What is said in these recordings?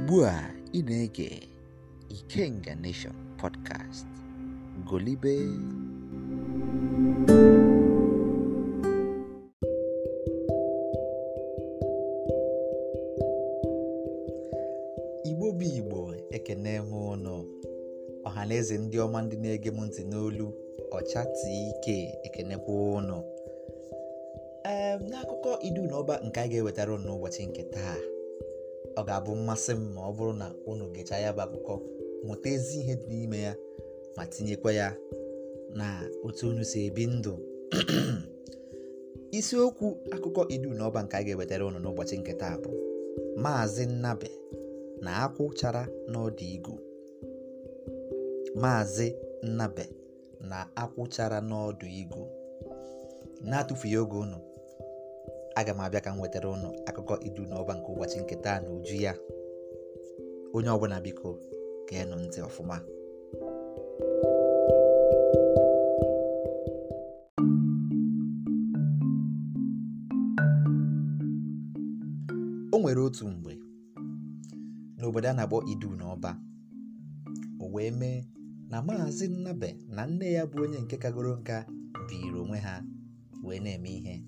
ugbu a ị na-ege Ikenga Nation podcast golibe igbo bụ igbo ekene m ụnụ ọha na eze ndị ọma ndị na-ege m ntị n'olu ọcha ike ekenekwa ụnụ ee n'akụkọ idu na ọba nke a ga-ewetara ụnụ n'ụbọchị nke taa ọ ga-abụ mmasị m ma ọ bụrụ na unu gechaa ya bụ akụkọ mụta ezi ihe dị n'ime ya ma tinyekwa ya na otu unu si ebi ndụ isiokwu akụkọ idu na ọba nke a ga-ewetara unu n'ụbọchị nke taa bụ maazị nnabe na akwụ chara n'ọdụ igu maazị nnabe na akwụ chara n'ọdụ igu na-atụfughị oge unu aga m abịa ka m wetara unu akụkọ idu na ọba nke ụbọchị nke taa na uju ya onye ọbụla biko geenụ ntị ọfụma o nwere otu mgbe n'obodo a na-akpọ idu na ọba o wee mee na maazị nnabe na nne ya bụ onye nke kagoro nka biri onwe ha wee na-eme ihe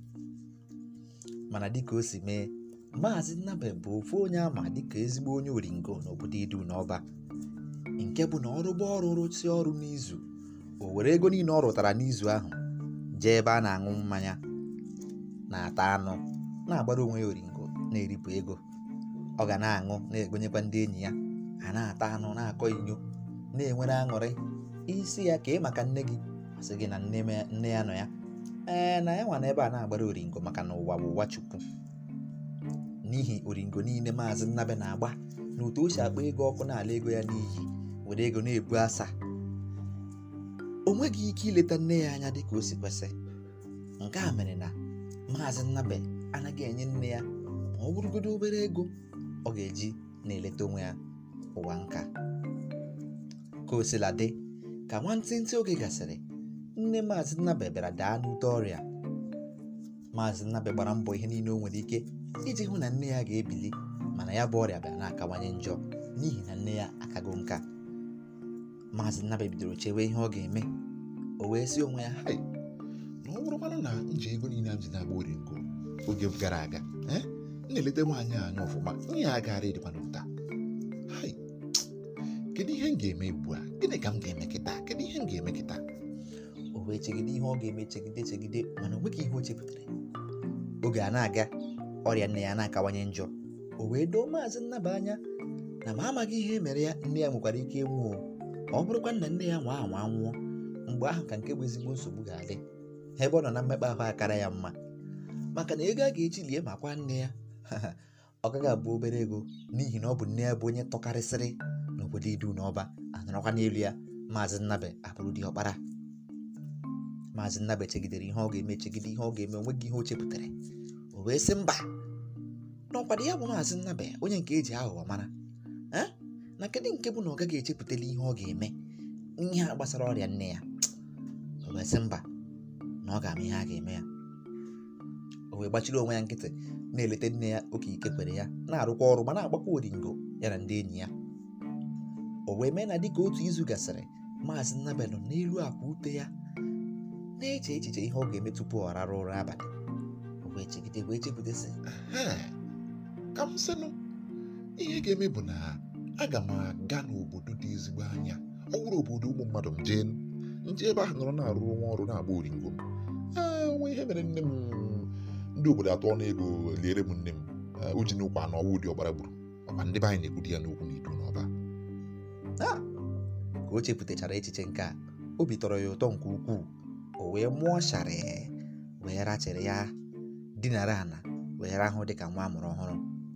mana dịka o si mee maazị nnabe bụ ofu onye ama dịka ezigbo onye oringo n'obodo idu na ọba nke bụ na ọrụgba ọrụ rụsi ọrụ n'izu o were ego niile ọ rụtara n'izu ahụ jee ebe a na-aṅụ mmanya na-ata anụ na-agbara onwe ya oringo na-eripụ ego ọ ga na-aṅụ na-egonyekwa ndị enyi ya a na-ata anụ na-akọ inyo na-enwere aṅụrị isi ya ka ị maka nne gị sị gị na nne ya nọ ya ee na ya nwa na ebe a na-agbara oringo maka na ụwa bụ ụwa chukwu n'ihi oringo niile maazị nnabe na-agba na otu o si akpa ego ọkụ na-ala ego ya n'iyi were ego na-ebu asa o nweghị ike ileta nne ya anya dịka o si kwesị nke a mere na maazị nnabe anaghị enye nne ya ma ọ bụrụgodo obere ego ọ ga-eji na-eleta onwe ya ụwa nka ka o sila dị ka nwantịntị oge gasịrị nne maazị nnabe bịara daa n'ute ọrịa maazị nnabe gbara mbọ ihe niile o nwere ike iji hụ na nne ya ga-ebili mana ya bụ ọrịa bịara na-akawanye njọ n'ihi na nne ya akago nka maazị nnabe bidoro chewe ihe ọ ga-eme o wee sị onwe ya hai na ọ bụrụ mmanụ na nji ego niile m ji na-agba oringo oge gara aga ee na-eleta nwaanyị a anya ọfụma ihe ya agaghara ịdịkwa n'ụta hai kedu ihe m ga-eme ugbu a gịnị ka m ga-eme kịta kedu ihe m ga-eme kịta o wee chegide ihe ọ ga-eme chegide chegide mana o nweghị ihe o chepụtara oge a na-aga ọrịa nne ya na-akawanye njọ o wee doo maazị nnaba anya na ma amaghị ihe mere ya nne ya nwekwara ike ịnwụ ma ọ bụrụkwa na nne ya nwa anwa nwụọ mgbe ahụ ka nke bụ ezigbo nsogbu ga-adị ebe ọ nọ na mmekpa ahụ akara ya mma maka na ego a ga-eji lie ma kwa nne ya ọ gaghị abụ obere ego n'ihi na ọ bụ nne ya bụ onye tọkarịsịrị n'obodo idu na ọba anọrọkwa n'elu ya maazị nnabe abụrụ dị ọkpara maazị nnabe chegidere ihe ọ ga-eme chegide ihe ọ ga-eme onweghị ihe o chepụtara o wee sị mba n'ọkwado ya bụ maazị nnabe onye nke eji aghụghọ mara na kedụ nke bụ na ọ gaghị echepụtala ihe ọ ga-eme ihe a gbasara ọrịa nne ya o wee sị mba na ọ ga-ama ihe a ga-eme ya o wee gbachiri onwe ya nkịtị na-eleta nne ya oke ike kwere ya na-arụkwa ọrụ ma na-agbakwa oringo ya na ndị enyi ya o wee mee na dịka otu izu gasịrị maazị nnabe nọ n'elu akwa ute ya na-eche echiche ihe ọ ga-eme tupu ọ rara ụra abalị o wee chegide wee chepụta sị Ehe, ka m sịnụ ihe ga-eme bụ na aga m aga n'obodo dị ezigbo anya ọ bụrụ obodo ụmụ mmadụ m jee nje ebe ahụ nọrọ na-arụ nwa ọrụ na-agba oringo m ee onwe ihe mere nne m ndị obodo atọ ọnụ ego liere m nne m ee, o ji n'ụkwa na ọwụ dị ọgbara gburu ọkwa ndị be anyị na-ekwu di ya n'okwu n'idu n'ọba "Ah!" ka o chepụtachara echiche nke a obi tọrọ ya ụtọ nke ukwuu o wee mụọ sharị wee rachịrị ya dinara ala wee rahụ dịka nwa amụrụ ọhụrụ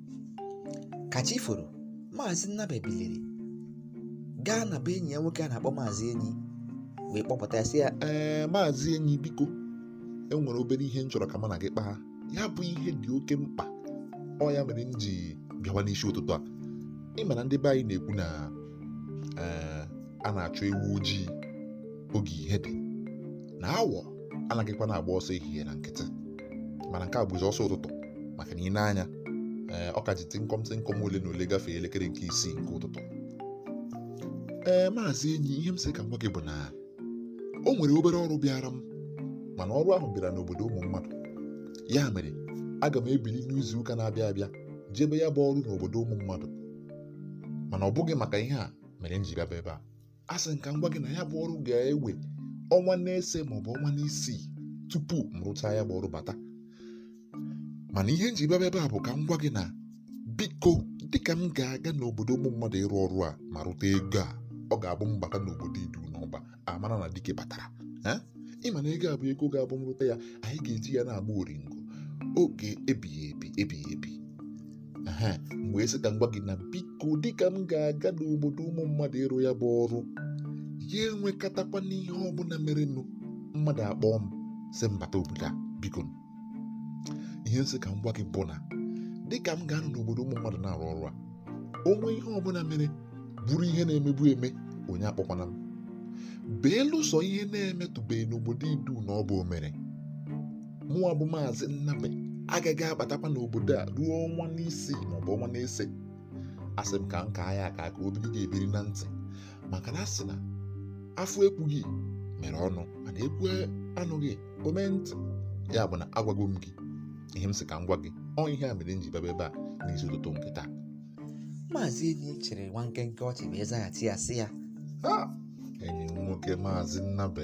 ka chi foro maazị nnabe biliri gaa na be enyi ya nwoke a na-akpọ maazị enyi wee kpọpụta ya sị ya ee maazị enyi biko enwere obere ihe m chọrọ ka mụ na gị kpaa ya bụ ihe dị oke mkpa ọ ya mere m ji bịawa n'isi ụtụtụ a ịma na ndị be anyị na-ekwu na ee, a na-achọ ewu ojii oge ihe dị na awọ anaghịkwa na-agba ọsọ ehihie na nkịtị mana nke a bụzi ọsọ ụtụtụ maka na ị na-anya ee ọ ka ji tịnkọm tịnkọm ole na ole gafee elekere nke isii nke ụtụtụ ee maazị enyi ihe m sị ka m gwa gị bụ na o nwere obere ọrụ bịara m mana ọrụ ahụ bịara n'obodo ụmụ mmadụ ya mere aga m ebili n'izu ụka na-abịa abịa jebe ya bụ ọrụ n'obodo ụmụ mmadụ mana ọ bụghị maka ihe a mere m ji bịaba ebe a a sị m ka m gwa gị na ya bụ ọrụ ga-ewe ọnwa na-ese maọbụ ọnwa na-isii tupu m rụchaa ya bụ ọrụ bata mana ihe m ji bịaba ebe a bụ ka m gwa gị na biko dịka m ga-aga n'obodo ụmụ mmadụ ịrụ ọrụ a ma rụta ego a ọ ga-abụ m bata n'obodo idu n'ọba amara na dike batara Eh? ịma na ego a bụ ego ga-abụ m rụta ya anyị ga-eji ya na-agba oringo oge ebighị ebi ebighị ebi ehe m wee sị ka m gwa gị na biko dịka m ga-aga n'obodo ụmụ mmadụ ịrụ ya bụ ọrụ ya enwekọtakwa n'ihe ọbụla merenụ mmadụ akpọọ m sị m bata obodo a biko ihe nsị ka m gwa gị bụ na dịka m ga-anọ n'obodo ụmụ mmadụ na-arụ ọrụ a onwe ihe ọbụla mere bụrụ ihe na-emebu eme onye akpọkwana m beelụsọ ihe na-emetụbeghị n'obodo idu na ọ bụ omere mụwa bụ maazị nnabe agaghị abatakwa n'obodo a ruo ọnwa n'isii maọbụ ọnwa na-ese asị m ka m kaa ya aka ka obiri ga-ebiri na ntị maka na asị na afọ ekwughị mere ọnụ mana ekwu anụghị ome ntị ya bụ na agwago m gị ihe m sị ka m gwa gị ọ ihe a mere m ji bịaba ebe a n'isi ụtụtụ nke taa maazị enyi chere nwa nkenke ọchị wee zaghachi ya sị ya Ha! enyi m nwoke maazị nnabe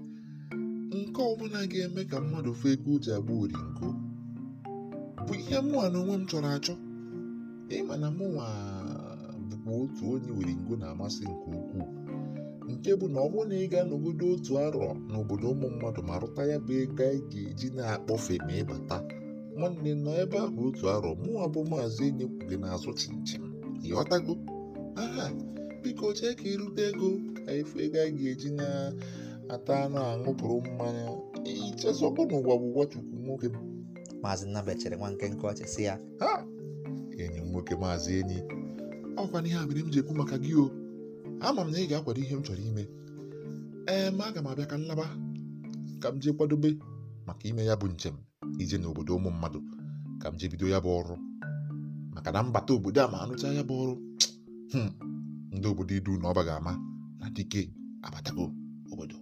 nke ọbụla ga-eme ka mmadụ fụ ego o ji agba oringo bụ ihe mụnwa na onwe m chọrọ achọ ịma na mụnwa bụkwa otu onye oringo na-amasị nke ukwuu nke bụ na ọ bụrụ na ị ga-anọgodo otu arọ n'obodo ụmụ mmadụ ma rụta ya bụ ego anyị ga-eji na-akpọfe ma ịbata nwanne nọ ebe ahụ otu arọ mụnwa bụ maazị enyi kwughị n'azụ chinchin ịghọtago aha biko chee ka irute ego ka efu ego anyị ga-eji na-ata anụ aṅụpụrụ mmanya ichezọkwa n'ụwa bụ ụwa chukwu nwoke m maazị nnabe chere nwa nkenke ọchị sị ya ha enyi m nwoke maazị enyi ọkwa n'ihe a mere m ji ekwu maka gị o ama m na ị ga-akwado ihe m chọrọ ime ee ma aga m abịa ka nlaba ka m jee kwadobe maka ime ya bụ njem ije n'obodo ụmụ mmadụ ka m jee bido ya bụ ọrụ maka na mbata obodo a ma anụcha ya bụ ọrụ hmm, ndị obodo idu na ọba ga-ama na dike abatago obodo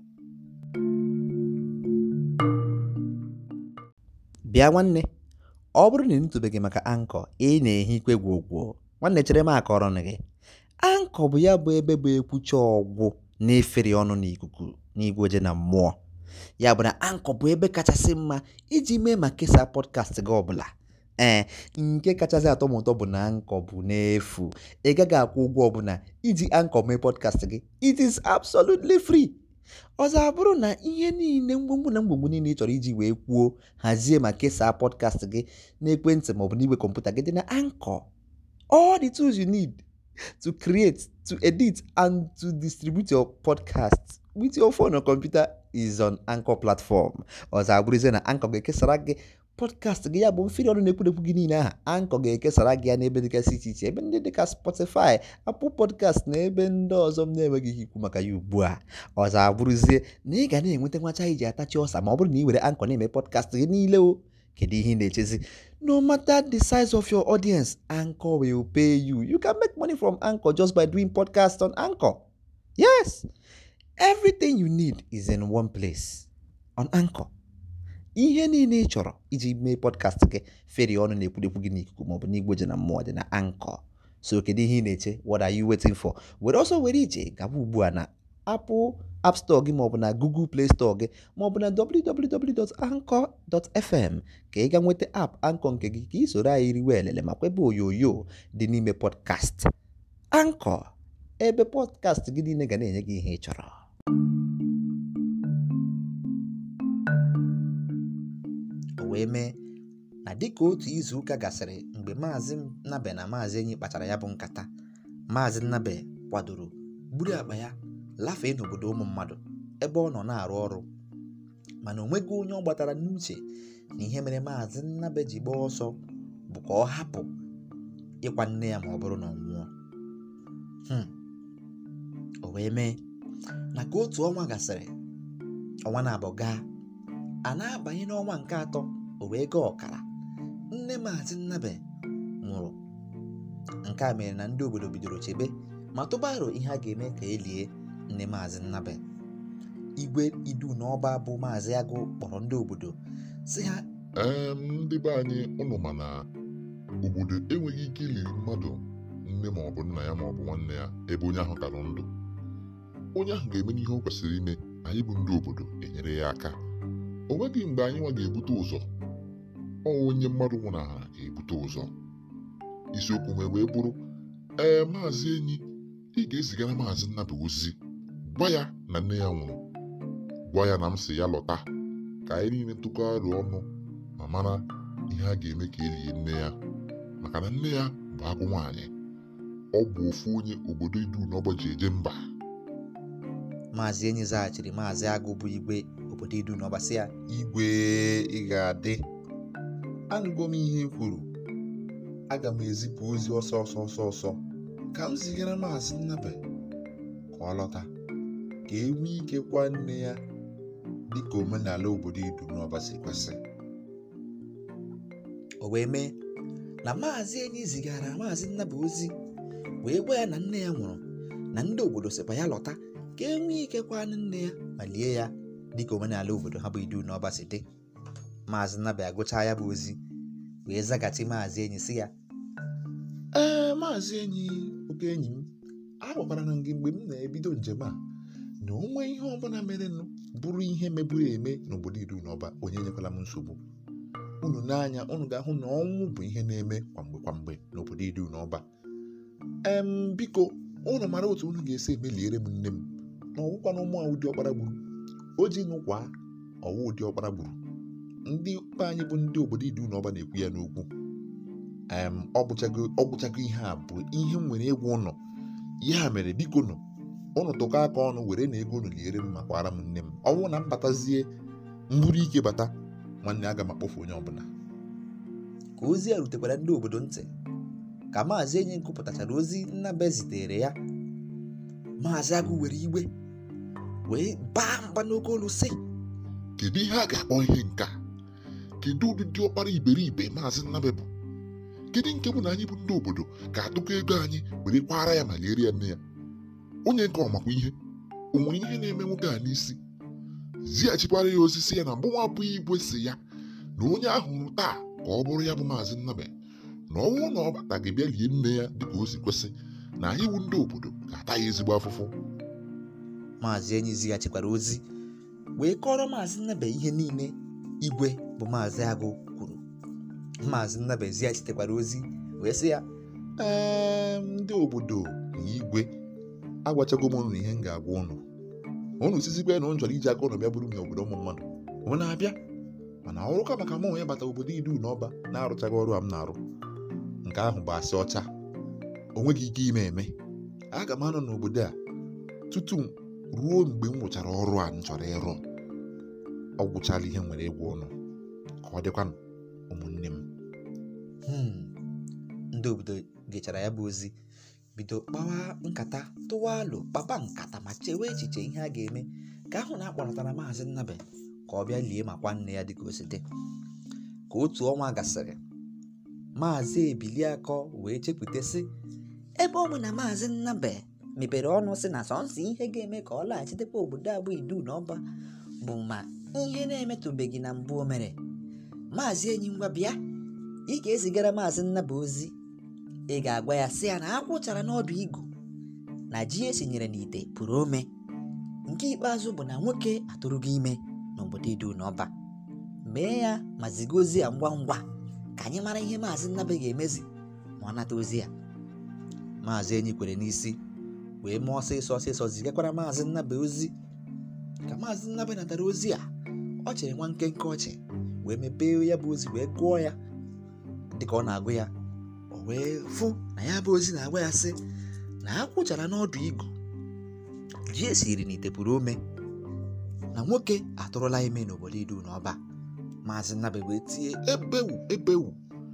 bịa nwanne ọ bụrụ na ị nụtụbeghị maka ankọ ị na-ehi ikwe gwogwo nwanne chere m akọrọ na gị ankọ bụ ya bụ ebe bụ ekwucha ọgwụ na-efere ọnụ n'ikuku n'igwe oje na mmụọ ya bụ na ankọ bụ ebe kachasị mma iji mee ma kesaa pọdkast gị ọbụla ee nke kachasị atọ m ụtọ bụ na ankọ bụ n'efu ị gaghị akwụ ụgwọ ọbụla iji ankọ mee pọdkast gị it is absolutely free ọzọ abụrụ na ihe niile mgbomgbo na mgbomgbo niile ị chọrọ iji wee kwuo hazie ma kesaa pọdkast gị n'ekwentị maọbụ n'igwe kọmputa gị dị na ankọ all the tools you need to create to edit and to distribute your podcast with your phone or computer is on anchor platform ọzọ abụrụzie na anchor ga-ekesara gị podcast gị ya bụ mfiri ọnụ na-ekwudekwu gị niile aha anchor ga-ekesara gị ya n'ebe dịgasị iche iche ebe ndị dịka spotify apple podcast na ebe ndị ọzọ m na-enweghị ihe ikwu maka ya ugbu a ọzọ abụrụzie na ị ga na-enweta nwacha iji atachi ọsa ma ọ bụrụ na ị were anchor na-eme podcast gị niile o kedu ihe ị na-echezi no matter the size of your audience anchor will pay you you can make money from anchor just by doing podcast on anchor yes everything you need is in one place on anchor ihe niile ị chọrọ iji mee podcast gị feri ọnụ na-ekwudekwu gị n'ikuku maọbụ n'igwe ji na mmụọ dị na anchor so kedu ihe ị na-eche what are you waiting for were ọsọ were ije gaba ugbu a na apple app store gị maọbụ na google play store gị maọbụ na www.anchor.fm ka ị ga nweta app anchor nke gị ka ị soro anyị riwe elele ma kwebe onyonyo dị n'ime podcast anchor ebe podcast gị niile ga na-enye gị ihe ị chọrọ o wee mee na dịka otu izu ụka gasịrị mgbe maazị nnabe na maazị enyi kpachara ya bụ nkata maazị nnabe kwadoro buru akpa ya lafee n'obodo ụmụ mmadụ ebe ọ nọ na-arụ ọrụ mana o nweghị onye ọ gbatara n'uche na ihe mere maazị nnabe ji gbaa ọsọ bụ ka ọ hapụ ịkwa nne ya ma ọ bụrụ na ọ nwụọ Hmm. o wee mee na ka otu ọnwa gasịrị ọnwa na-abụ gaa a na-abanye n'ọnwa nke atọ o wee gaa ọkara nne maazị nnabe nwụrụ nke a mere na ndị obodo bidoro chebe ma tụba aro ihe a ga-eme ka e lie nne maazị nnabe igwe idu n'ọba bụ maazị agụ kpọrọ ndị obodo si ha ee ndị be anyị ụnụ ma na obodo enweghị ike iliri mmadụ nne ma ọ bụ nna ya ma ọ bụ nwanne ya ebe onye ahụ ka nọ ndụ onye ahụ ga-eme n'ihe o kwesịrị ime anyị bụ ndị obodo enyere ya aka o nweghị mgbe anyị nwa ga-ebute ụzọ ọ onye mmadụ nwụnahara ga-ebute ụzọ isiokwu m wee bụrụ ee maazị enyi ị ga-ezigara maazị Nnabe ozi gwa ya na nne ya nwụrụ gwa ya na m si ya lọta ka anyị niile tụkọ aro ọnụ ma mara ihe a ga-eme ka elie nne ya maka na nne ya bụ agụ nwaanyị ọ bụ ofu onye obodo idu n'ọgba ji eje mba maazị enyi zaghachiri maazị agụ bụ igwe obodo idu n'ọba sị ya igwe ị ga-adị anụgo m ihe i kwuru aga m ezipụ ozi ọsọ ọsọ ọsọ ọsọ ka m zigara maazị nnabe ka ọ lọta ka e nwee ike kwa nne ya dịka omenala obodo idu n'ọba si kwesị o wee mee na maazị enyi zigara maazị nnabe ozi wee gwa ya na nne ya nwụrụ na ndị obodo sịkwa ya lọta ka e nwee ike kwanụ nne ya ma lie ya dịka omenala obodo ha bụ idu n'ọba si dị maazị nnabe agụchaa ya bụ ozi wee zaghachi maazị enyi si ya ee maazị enyi oke enyi m agwakwara na gị mgbe m na-ebido njem a na onwe ihe ọbụla merenụ bụrụ ihe meburu eme n'obodo idu n'ọba onye nyekwala m nsogbu unu n'anya unu ga-ahụ na ọnwụ bụ ihe na-eme kwamgbe kwamgbe n'obodo idu n'ọba em biko unu mara otu unu ga-esi emeliere m nne m na ọwụkwa na ụmụ a ụdị ọkpara gburu o ji nụkwa ọwụ ụdị ọkpara gburu ndị be anyị bụ ndị obodo idu n'ọba na-ekwu ya n'okwu em ọ bụchago ọ bụchago ihe a bụ ihe m nwere ịgwa ụnụ ya mere biko nụ ụnụ tụkọ aka ọnụ were na ego unu liere m ma kwara m nne m ọ bụrụ na m batazie mburu ike bata nwanne aga m akpọfu onye ọbụla ka ozi a rutekwara ndị obodo ntị ka maazị enyi gụpụtachara ozi nnabe zitere ya maazị agụ were igwe wee baa mba n'oke olu sị kedu ihe a ga-akpọ ihe nka kedu ụdịdị ọkpara iberibe maazị Nnabe bụ kedu nke bụ na anyị bụ ndị obodo ga-atụkọ ego anyị were kwara ya ma liere ya nne ya onye nke ọmakwa ihe o nwere ihe na-eme nwoke a n'isi zighachikwara ya osisi ya na mgbanwe abụghị igwe si ya na onye ahụ hụrụ taa ka ọ bụrụ ya bụ maazị Nnabe na ọ bụrụ na ọ bata gị bịa lie nne ya dịka o si kwesị na anyị bụ ndị obodo ga-ata ya ezigbo afụfụ maazị enyi zighachikwara ozi wee kọrọ maazị nnabe ihe niile igwe bụ maazị agụ kwuru maazị nnabe zighachitekwara ozi wee sị ya ee ndị obodo na igwe agwachago m unu ihe m ga-agwa unu unu sizikwa na unu chọrọ iji aka unu bịa bụrụ m obodo ụmụ mmadụ unu na-abịa mana ọrụka maka mụ onye bata obodo idu n'ọba na-arụchaghị ọrụ a m na-arụ nke ahụ bụ asị ọcha o nweghị ike ime eme aga m anọ n'obodo a tutu ruo mgbe m rụchara ọrụ a m chọrọ ịrụ ọ gwụchala ihe m nwere ịgwa ụnụ ka ọ dịkwanụ ụmụnne m "Hmm." ndị obodo gechara ya bụ ozi bido kpawa nkata tụwa alo kpapa nkata ma chewe echiche ihe a ga-eme ka ahụ na akpọrọtara maazị nnabe ka ọ bịa lie ma kwa nne ya dịka o si dị ka otu ọnwa gasịrị maazị ebiliakọ wee chepụta sị ebe ọ bụ na maazị nnabe mepere ọnụ sị na sọnsọ ihe ga-eme ka ọ laghachitekwa obodo abụ idu na ọba bụ ma ihe na-emetụbeghị na mbụ o mere maazị enyi ngwa bịa ị ga-ezigara maazị nnaba ozi ị ga-agwa ya sị ya na akwụchara n'ọdụ igu na ji esinyere n'ite pụrụ ome nke ikpeazụ bụ na nwoke atụrụgo ime n'obodo idu na ọba mee ya ma ziga ozi ya ngwa ngwa ka anyị mara ihe maazị nnabe ga-emezi ma ọ nata ozi ya maazị enyi kwere n'isi wee mee ọsịsọ ọsịsọ zigakwara maazị nnabe ozi ka maazị nnabe natara ozi a ọ chere nwa nkenke ọchị wee mepee ya bụ ozi wee gụọ ya dịka ọ na-agụ ya o wee fụ na ya bụ ozi na-agwa ya sị na akwụchara n'ọdụ igu ji esiri n'ite pụrụ ome na nwoke atụrụla ime n'obodo idu na ọba maazị nnabe wee tie ebewu ebewu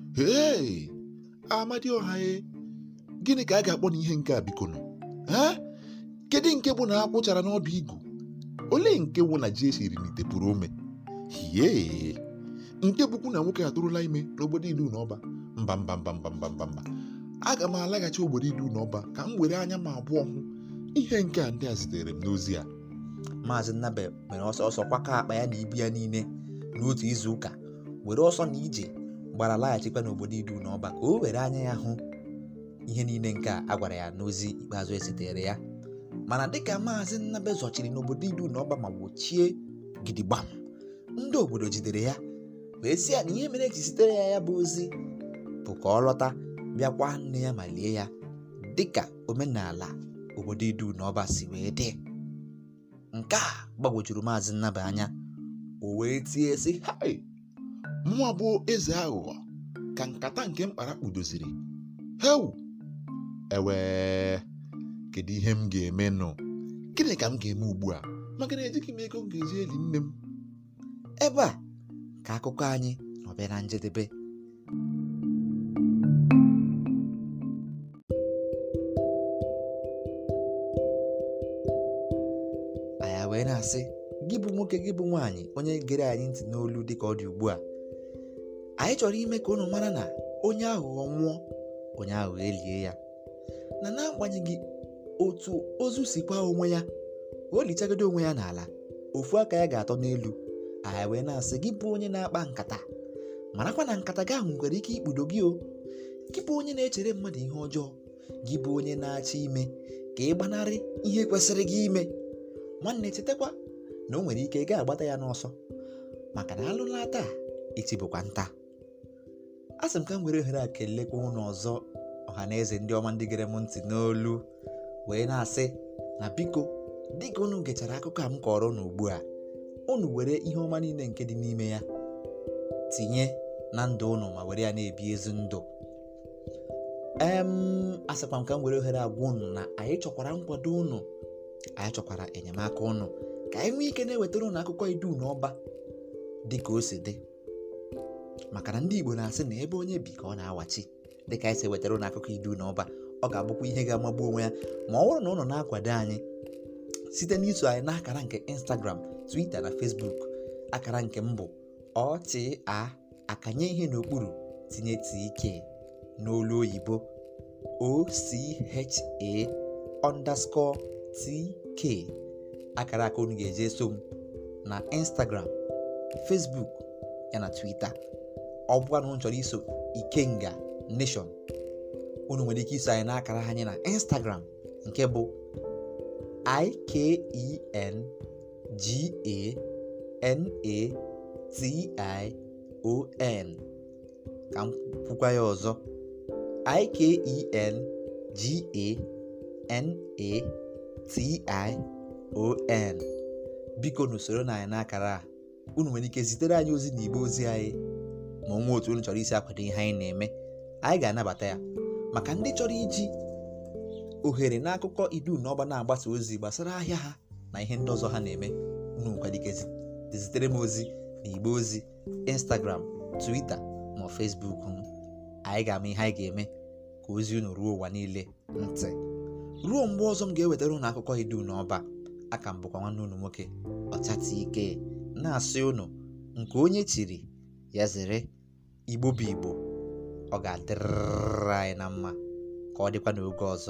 hee amadioha e gịnị ka a ga-akpọ n'ihe nke a biko nụ ha kedu nke bụ na akwụchara n'ọdụ igu olee nke bụ na ji esiri n'ite pụrụ ome hie nke bụkwu na nwoke atụrụla ime n'obodo ilu na ọba mba mba mba mba mba mba mba aga m alaghachi obodo idu n'ọba ka m were anya m abụọ hụ ihe nke a ndị a zitere m n'ozi a maazị nnabe mere ọsọ ọsọ kwakọ akpa ya na ibu ya niile n'otu izu ụka were ọsọ na ije gbara laghachikwa n'obodo idu n'ọba ka o were anya ya hụ ihe niile nke a gwara ya n'ozi ikpeazụ esitere ya mana dịka maazị nnabe zọchiri n'obodo idu n'ọba ma gbochie gidigbam ndị obodo jidere ya wee sị ya na ihe mere eji sitere ya ya bụ ozi bụ ka ọ lọta bịakwa nne ya ma lie ya dịka omenala obodo idu n'ọba si wee dị nke a gbagwojuru maazị nnaba anya o wee tie sị hai mụnwa bụ eze aghụghọ ka nkata nke mkpara kpudoziri heu ewee kedu ihe m ga-eme nụ gịnị ka m ga-eme ugbu a maka na ejighị m ego m ga-eji eli nne m ebe a ka akụkọ anyị nọ bịa na njedebe anyị wee na-asị gị bụ nwoke gị bụ nwaanyị onye gere anyị ntị n'olu dịka ọ dị ugbu a anyị chọrọ ime ka unu mara na onye aghụghọ nwụọ onye aghụghọ elie ya na n'agbanyeghị otu ozu si kwa onwe ya o lichagide onwe ya n'ala ofu aka ya ga-atọ n'elu anyị wee na-asị gị bụ onye na-akpa nkata marakwa na nkata gị ahụ nwere ike ikpudo gị o gị bụ onye na-echere mmadụ ihe ọjọọ gị bụ onye na-achọ ime ka ị gbanarị ihe kwesịrị gị ime nwanne chetakwa na o nwere ike ị ga-agbata ya n'ọsọ maka na alụla taa echi bụkwa nta a sị m ka m were ohere a kelekwa ụnụ ọzọ ọha na eze ndị ọma ndị gere m ntị n'olu wee na-asị na biko dịka unu gechara akụkọ a m kọrọ unu ugbu a unu were ihe ọma niile nke dị n'ime ya tinye na ndụ unu ma were ya na-ebi ezi ndụ em asịkwa m ka m were ohere agwa unu na anyị chọkwara nkwado unu anyị chọkwara enyemaka unu ka anyị nwee ike na-ewetara unu akụkọ idu n'ọba dị ka o si dị maka na ndị Igbo na-asị na ebe onye bi ka ọ na-awachi dịka anyị si wetara unu akụkọ idu n'ọba ọ ga-abụkwa ihe ga-amagbu onwe ya ma ọ bụrụ na unu na-akwado anyị site n'iso anyị n'akara nke Instagram Twitter na Facebook akara nke mbụ ọchịa akanye ihe n'okpuru tinye tk n'olu oyibo ocha underscore tk akara aka unu ga-eji eso m na Instagram Facebook ya na Twitter ọ bụkwa na unu chọrọ iso Ikenga Nation unu nwere ike iso anyị n'akara anyị na Instagram nke bụ I-K-E-N-G-A-N-A-T-I-O-N ka m kwukwa ya ọzọ I-K-E-N-G-A-N-A-T-I-O-N biko n'usoro na anyị n'akara a unu nwere ike zitere anyị ozi n'igbe ozi anyị ma ọ nwee otu unu chọrọ isi akwado ihe anyị na-eme anyị ga-anabata ya maka ndị chọrọ iji ohere n'akụkọ idu na ọba na-agbasa ozi gbasara ahịa ha na ihe ndị ọzọ ha na-eme unu nwekwara ike zitere m ozi na igbe ozi Instagram Twitter ma ọ Facebook m anyị ga-ama ihe anyị ga-eme ka ozi unu ruo ụwa niile ntị ruo mgbe ọzọ m ga-ewetara unu akụkọ idu na ọba aka m bụkwa nwanne unu nwoke ọchata ike na-asị unu nke onye chiri ya zere igbo bụ igbo ọ ga-adịrịrị anyị na mma ka ọ dịkwa n'oge ọzọ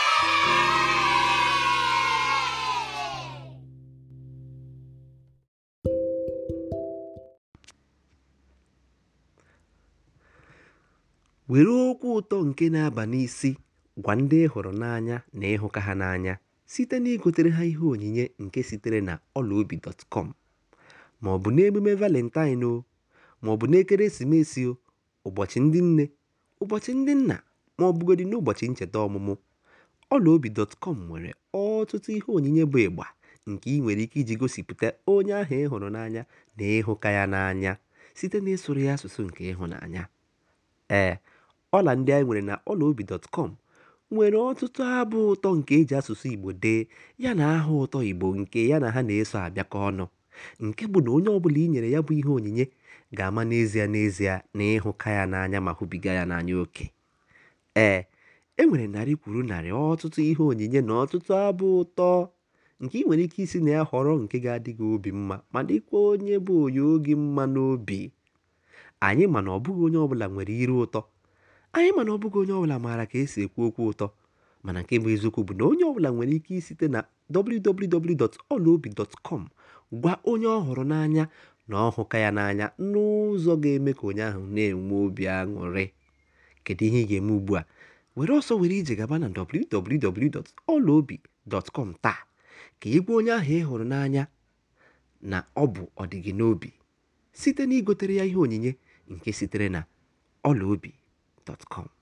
were okwu ụtọ nke na-aba n'isi gwa ndị ị hụrụ n'anya na ịhụka ha n'anya site na igotere ha ihe onyinye nke sitere na ọlaobi.com ma ọ bụ n'emume valentine o ma ọ bụ n'ekeresimesi o ụbọchị ndị nne ụbọchị ndị nna ma ọ bụgodị n'ụbọchị ncheta ọmụmụ ọlaobi.com nwere ọtụtụ ihe onyinye bụ ịgba nke ị nwere ike iji gosipụta onye ahụ ị hụrụ n'anya na ịhụka ya n'anya site na ịsụrụ ya asụsụ nke ịhụnanya ee ọla ndị anyị nwere na ọlaobi.com nwere ọtụtụ abụ ụtọ nke eji asụsụ Igbo dee ya na aha ụtọ Igbo nke ya na ha na-eso abịakọ ọnụ nke bụ na onye ọbụla i nyere ya bụ ihe onyinye ga-ama n'ezie n'ezie na ịhụka ya n'anya ma hụbiga ya n'anya oke ee e nwere narị kwuru narị ọtụtụ ihe onyinye na ọtụtụ abụ ụtọ nke ị nwere ike isi na ya họrọ nke ga-adị gị obi mma ma dịkwa onye bụ onye oge mma n'obi anyị ma na ọ bụghị onye ọbụla nwere iru ụtọ anyị mana ọ bụghị onye ọbụla maara ka esi ekwu okwu ụtọ mana nke bụ eziokwu bụ na onye ọbụla nwere ike isite na www.olaobi.com gwa onye ọ hụrụ n'anya na ọ hụka ya n'anya n'ụzọ ga-eme ka onye ahụ na-enwe obi aṅụrị kedu ihe ị ga-eme ugbu a were ọsọ were ije gaba na www.olaobi.com taa ka ị gwa onye ahụ ị hụrụ n'anya na ọ bụ ọdịgị n'obi site na igotere ya ihe onyinye nke sitere na ọlaobi.com